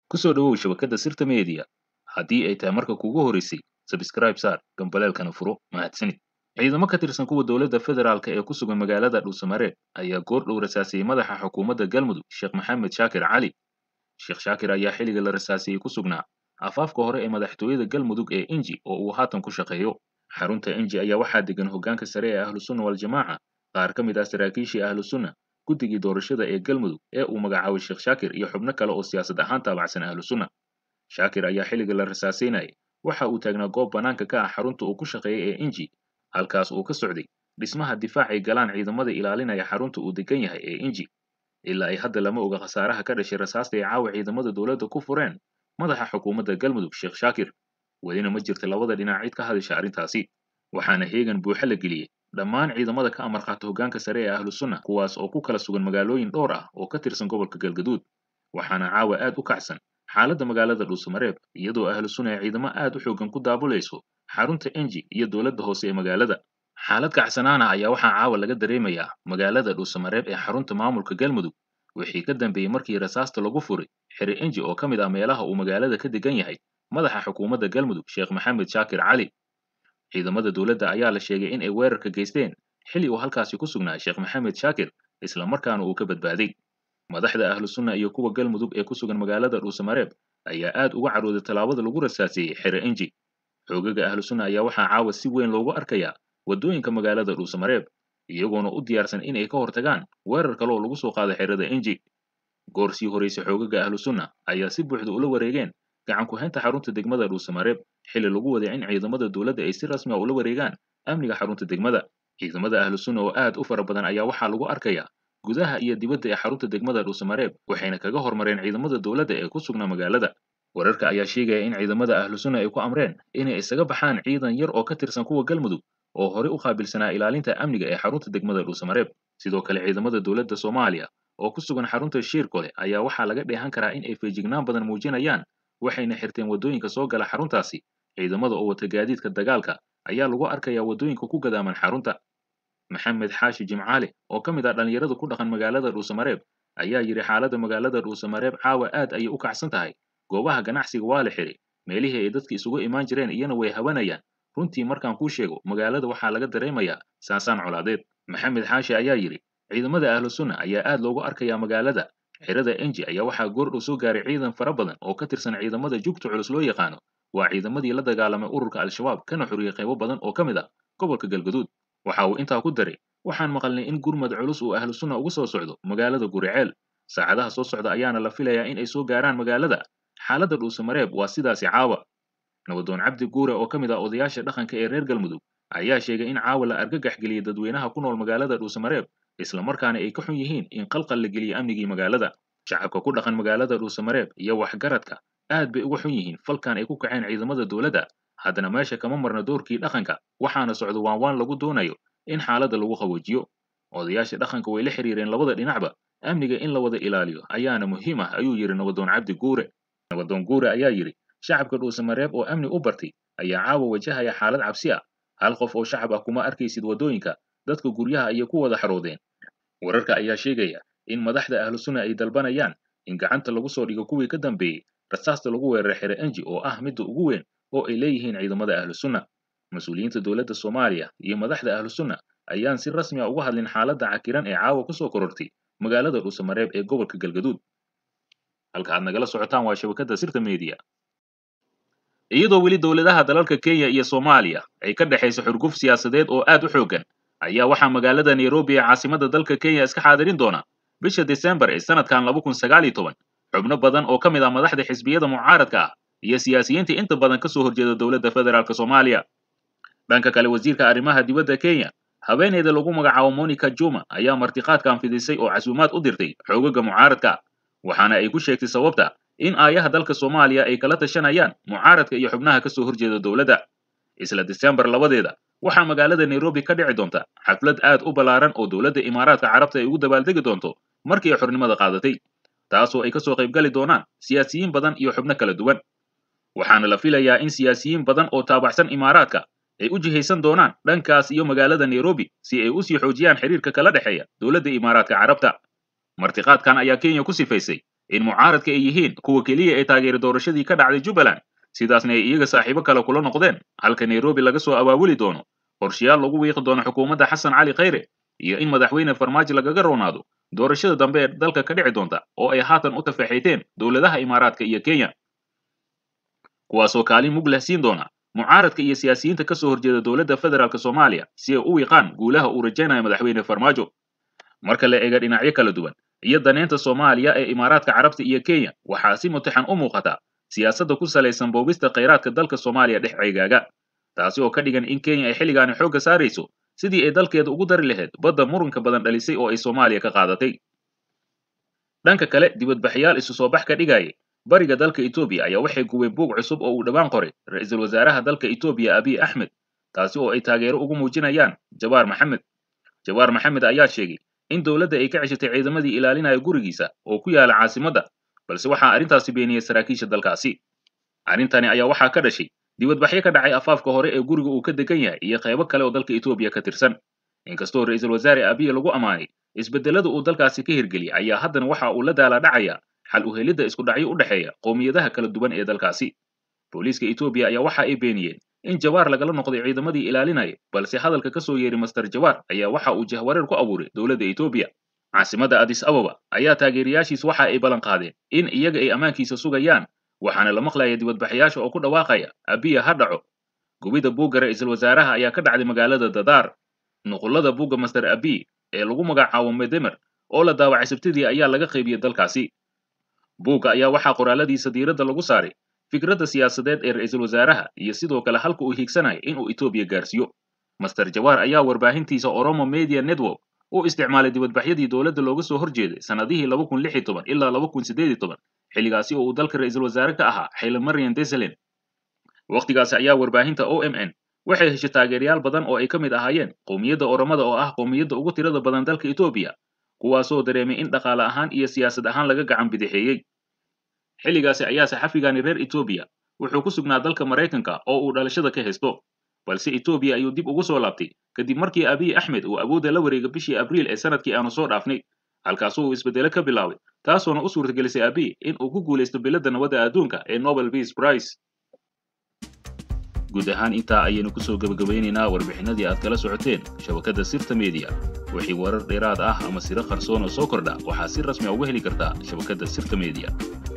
ku soo dhowow shabakadda sirta media haddii ay tahay marka kuugu horeysay sabscribe saar gambaleelkana furo mahadsanid ciidamo ka tirsan kuwa dowladda federaalka ee ku sugan magaalada dhuusamareeb ayaa goor dhow rasaasiyey madaxa xukuumadda galmudug sheekh maxamed shaakir cali sheekh shaakir ayaa xilliga la rasaasiyey ku sugnaa afaafka hore ee madaxtooyada galmudug ee inji oo uu haatan ku shaqeeyo xarunta inji ayaa waxaa degan hoggaanka sare ee ahlusunna waljamaaca qaar ka mid ah saraakiishii ahlusunna guddigii doorashada ee galmudug ee uu magacaabay sheekh shaakir iyo xubno kale oo siyaasad ahaan taabacsan ahlusunna shaakir ayaa xilliga la rasaasaynayay waxa uu taagnaa goob bannaanka ka ah xarunta uu ku shaqeeyay ee inji halkaas uu ka socday dhismaha difaacay galaan ciidamada ilaalinaya xarunta uu degan yahay ee inji ilaa ay hadda lama oga khasaaraha ka dhashay rasaasta ay caawa ciidamada dowladda ku fureen madaxa xukuumadda galmudug sheekh shaakir welina ma jirta labada dhinac cid ka hadasha arrintaasi waxaana heegan buuxa la geliyey dhammaan ciidamada ka amar qaata hoggaanka sare ee ahlusunna kuwaas oo ku kala sugan magaalooyin dhowr ah oo ka tirsan gobolka galgaduud waxaana caawa aad u kacsan xaaladda magaalada dhuusamareeb iyadoo ahlusunna ay ciidamo aad u xooggan ku daabulayso xarunta enji iyo dowladda hoose ee magaalada xaalad kacsanaana ayaa waxaa caawa laga dareemayaa magaalada dhuusamareeb ee xarunta maamulka galmudug wixii ka dambeeyey markii rasaasta lagu furay xiri enji oo ka mid ah meelaha uu magaalada ka degan yahay madaxa xukuumadda galmudug sheekh maxamed shaakir cali ciidamada dowladda ayaa la sheegay in ay weerarka geysteen xilli uu halkaasi ku sugnaa sheekh maxamed shaakir isla markaana uu ka badbaaday madaxda ahlusunna iyo kuwa galmudug ee ku sugan magaalada dhuusamareeb ayaa aad uga carooday tallaabada lagu rasaaseeyey xere enji xoogaga ahlusunna ayaa waxaa caawa si weyn loogu arkayaa waddooyinka magaalada dhuusamareeb iyagoona u diyaarsan in ay ka hortagaan weerar kale oo lagu soo qaado xerada enji goor sii horraysay xoogaga ahlusunna ayaa si buuxda ula wareegeen gacan ku-haynta xarunta degmada dhuusamareeb xilli lagu waday in ciidamada dowladda ay si rasmi a ula wareegaan amniga xarunta degmada ciidamada ahlusunna oo aad u fara badan ayaa waxaa lagu arkayaa gudaha iyo dibadda ee xarunta degmada dhuusamareeb waxayna kaga hormareen ciidamada dowladda ee ku sugnaa magaalada wararka ayaa sheegaya in ciidamada ahlusunna ay ku amreen inay isaga baxaan ciidan yar oo ka tirsan kuwa galmudug oo horey u qaabilsanaa ilaalinta amniga ee xarunta degmada dhuusamareeb sidoo kale ciidamada dowladda soomaaliya oo ku sugan xarunta shiirkole ayaa waxaa laga dheehan karaa in ay feejignaan badan muujinayaan waxayna xirteen waddooyinka soo gala xaruntaasi ciidamada oo wata gaadiidka dagaalka ayaa lagu arkayaa waddooyinka ku gadaaman xarunta maxamed xaashi jimcaale oo ka mid ah dhallinyarada ku dhaqan magaalada dhuusamareeb ayaa yidhi xaaladda magaalada dhuusamareeb caawa aad ayay u kacsan tahay goobaha ganacsiga waa la xiray meelihii ay dadka isugu imaan jireen iyana way habanayaan runtii markaan kuu sheego magaalada waxaa laga dareemayaa saasaan colaadeed maxamed xaashi ayaa yidhi ciidamada ahlusunna ayaa aad loogu arkayaa magaalada xerada enji ayaa waxaa goordhow soo gaaray ciidan fara badan oo ka tirsan ciidamada jugta culus loo yaqaano waa ciidamadii la dagaalamay ururka al-shabaab kana xuriyey qaybo badan oo ka mid ah gobolka galgaduud waxa uu intaa ku daray waxaan maqalnay in gurmad culus uu ahlusunna ugu soo socdo magaalada guriceel saacadaha soo socda ayaana la filayaa in ay soo gaaraan magaalada xaaladda dhuusamareeb waa sidaasi caawa nabadoon cabdi guure oo ka mid ah odayaasha dhaqanka ee reer galmudug ayaa sheegay in caawa la argagax geliyey dadweynaha ku nool magaalada dhuusamareeb isla markaana ay ka xun yihiin in qalqal la geliye amnigii magaalada shacabka ku dhaqan magaalada dhuusamareeb iyo waxgaradka aad bay uga xun yihiin falkan ay ku kaceen ciidamada dowladda haddana meesha kama marna doorkii dhaqanka waxaana socdo waan waan lagu doonayo in xaaladda lagu qaboojiyo odayaasha dhaqanka way la xiriireen labada dhinacba amniga in la wada ilaaliyo ayaana muhiim ah ayuu yidhi nabadoon cabdi guure nabadoon guure ayaa yidhi shacabka dhuusamareeb oo amni u bartay ayaa caawa wajahaya xaalad cabsi ah hal qof oo shacab ah kuma arkaysid waddooyinka dadka guryaha ayay ku wada xaroodeen wararka ayaa sheegaya in madaxda ahlusunna ay dalbanayaan in gacanta lagu soo dhigo kuwii ka dambeeyey rasaasta lagu weeraray xere enji oo ah midda ugu weyn oo ay leeyihiin ciidamada ahlusunna mas-uuliyiinta dowladda soomaaliya iyo madaxda ahlusunna ayaan si rasmi a uga hadlin xaaladda cakiran ee caawa ku soo korortay magaalada dhuusamareeb ee gobolka galgaduud halka aad nagala socotaan waa shabakadda sirta media iyadoo weli dowladaha dalalka kenya iyo soomaaliya ay ka dhexayso xurguf siyaasadeed oo aad u xooggan ayaa waxaa magaalada nairobi ee caasimadda dalka kenya iska xaadirin doona bisha desembar ee sanadkan laba kun sagaal iyo toban xubno badan oo ka mid ah madaxda xisbiyada mucaaradka ah iyo siyaasiyiinta inta badan ka soo horjeeda dowladda federaalk soomaaliya dhanka kale wasiirka arrimaha dibadda kenya haweeneyda lagu magacaabo monica juma ayaa martiqaadkan fidisay oo casuumaad u dirtay xoogaga mucaaradka waxaana ay ku sheegtay sababta in aayaha dalka soomaaliya ay kala tashanayaan mucaaradka iyo xubnaha ka soo horjeeda dowladda isla desembar labadeeda waxaa magaalada nairobi ka dhici doonta xaflad aad u ballaaran oo dowladda imaaraadka carabta ay ugu dabaaldegi doonto markii ay xornimada qaadatay taasoo ay ka soo qaybgali doonaan siyaasiyiin badan iyo xubno kala duwan waxaana la filayaa in siyaasiyiin badan oo taabacsan imaaraadka ay u jihaysan doonaan dhankaas iyo magaalada nairobi si ay u sii xoojiyaan xiriirka kala dhexeeya dowladda imaaraadka carabta martiqaadkan ayaa kenya ku sifaysay in mucaaradka ay yihiin kuwa keliya ee taageera doorashadii ka dhacday jubbaland sidaasna ay iyaga saaxiibo kale kula noqdeen halka nairobi laga soo abaabuli doono qorshayaal lagu wiiqi doono xukuumadda xasan cali khayre iyo in madaxweyne farmaajo lagaga roonaado doorashada dambe ee dalka ka dhici doonta oo ay haatan u tafaxayteen dowladaha imaaraadka iyo kenya kuwaasoo kaalin mug leh siin doona mucaaradka iyo siyaasiyiinta ka soo horjeeda dowladda federaalk soomaaliya si ay u wiiqaan guulaha uu rajaynayo madaxweyne farmaajo marka la eega dhinacyo kala duwan iyo daneynta soomaaliya ee imaaraadka carabta iyo kenya waxaa si mutaxan u muuqata siyaasadda ku salaysan boobista khayraadka dalka soomaaliya dhex ceegaaga taasi oo ka dhigan in kenya ay xilligaani xoogga saarayso sidii ay dalkeeda ugu dari lahayd badda muranka badan dhalisay oo ay soomaaliya ka qaadatay dhanka kale dibadbaxyaal isu soo bax ka dhigayay bariga dalka etoobiya ayaa waxay gubeen buug cusub oo uu dhowaan qoray ra-iisul wasaaraha dalka etoobiya abiy axmed taasi oo ay taageero ugu muujinayaan jawaar maxamed jawaar maxamed ayaa sheegay in dowladda ay ka ceshatay ciidamadii ilaalinaya gurigiisa oo ku yaala caasimadda balse waxaa arrintaasi beeniyey saraakiisha dalkaasi arrintani ayaa waxaa ka dhashay dibadbaxyo ka dhacay afaafka hore ee guriga uu ka degan yahay iyo qaybo kale oo dalka etoobiya ka tirsan inkastoo ra-iisul wasaare abiy lagu ammaanay isbeddelada uu dalkaasi ka hirgeliyay ayaa haddana waxa uu la daalaa dhacaya xal u helidda isku dhacyo u dhexeeya qowmiyadaha kala duwan ee dalkaasi booliiska etoobiya ayaa waxa ay beeniyeen in jawaar lagala noqday ciidamadii ilaalinaya balse hadalka ka soo yeeray master jawaar ayaa waxa uu jahwareer ku abuuray dowladda etoobiya caasimadda adis ababa ayaa taageerayaashiis waxa ay ballan qaadeen in iyaga ay ammaankiisa sugayaan waxaana la maqlaya dibadbaxayaasha oo ku dhawaaqaya abiya ha dhaco gubidda buugga ra-iisul wasaaraha ayaa ka dhacday magaalada dadaar nuqullada buugga master abiy ee lagu magacaabo medemer oo la daawacay sabtidii ayaa laga qaybiyey dalkaasi buugga ayaa waxaa qoraaladiisa diiradda lagu saaray fikradda siyaasadeed ee ra-iisul wasaaraha iyo sidoo kale halka uu hiigsanayo in uu etoobiya gaarsiiyo master jawaar ayaa warbaahintiisa oromo media network u isticmaalay dibadbaxyadii dowladda looga soo horjeeday sannadihii laba kun lix iyo toban ilaa laba kun siddeed iyo toban xilligaasi oo uu dalka ra-iisul wasaare ka ahaa xayla marian desalen wakhtigaasi ayaa warbaahinta o m n waxay heshay taageerayaal badan oo ay ka mid ahaayeen qowmiyadda oromada oo ah qowmiyadda ugu tirada badan dalka etoobiya kuwaasoo dareemay in dhaqaale ahaan iyo siyaasad ahaan laga gacan bidixeeyey xilligaasi ayaa saxafigani reer etoobiya wuxuu ku sugnaa dalka maraykanka oo uu dhalashada ka haysto balse etoobiya ayuu dib ugu soo laabtay kadib markii abiy axmed uu awoodda la wareegay bishii abriil ee sanadkii aanu soo dhaafnay halkaasoo uu isbeddelo ka bilaabay taasoona u suurtagelisay abiy in uu ku guulaysto biladda nabadda adduunka ee nobel peace prize guud ahaan intaa ayaynu ku soo gebagabaynaynaa warbixinadii aad kala socoteen shabakadda sirta mediya wixii warar dheeraad ah ama siro qarsoon oo soo kordha waxaa si rasmi a uga heli kartaa shabakadda sirta mediya